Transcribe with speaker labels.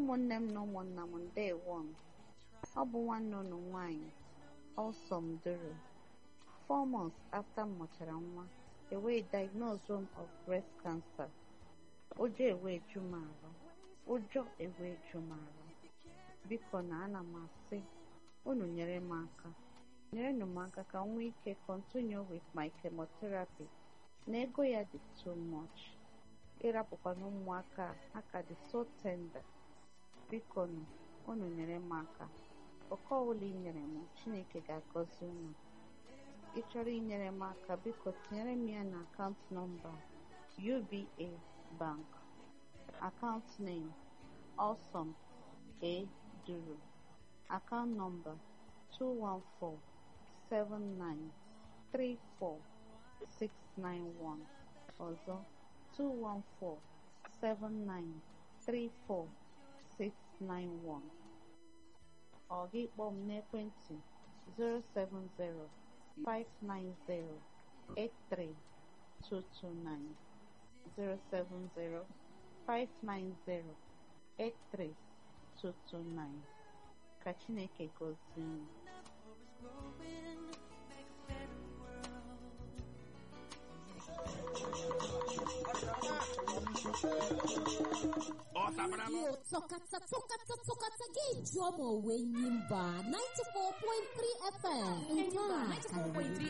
Speaker 1: ụmụnne m na ụmụnna m ndewo m ọ bụ nwanne unu nwanyị Ọsọm Duru four months after m mụchara nwa ewee diagnose m of breast cancer ụjọ ewee ju m arụ ụjọ ewee ju m arụ biko na ana m asị unu nyere m aka nyerenụ m aka ka m nwee ike continue with my chemotherapy na ego ya dị too much ịrapụkwana ụmụaka aka dị so tender biko nụ unu nyere m aka oke ọbụla ị nyere m chineke ga-agọzi unu ị chọrọ inyere m aka biko tinyere m ya na akaụntụ nọmba uba bank account name awesome a duru account number 2147934 ọzọ 2147934 ọ gị kpọọ m n'ekwentị 070-590-83229 070-590-83229 ka Chineke gozie unu.
Speaker 2: Radio Tokata Tokata Tokata gị jụọ ma onwe nyi mba 94.3 FM nke a karịrị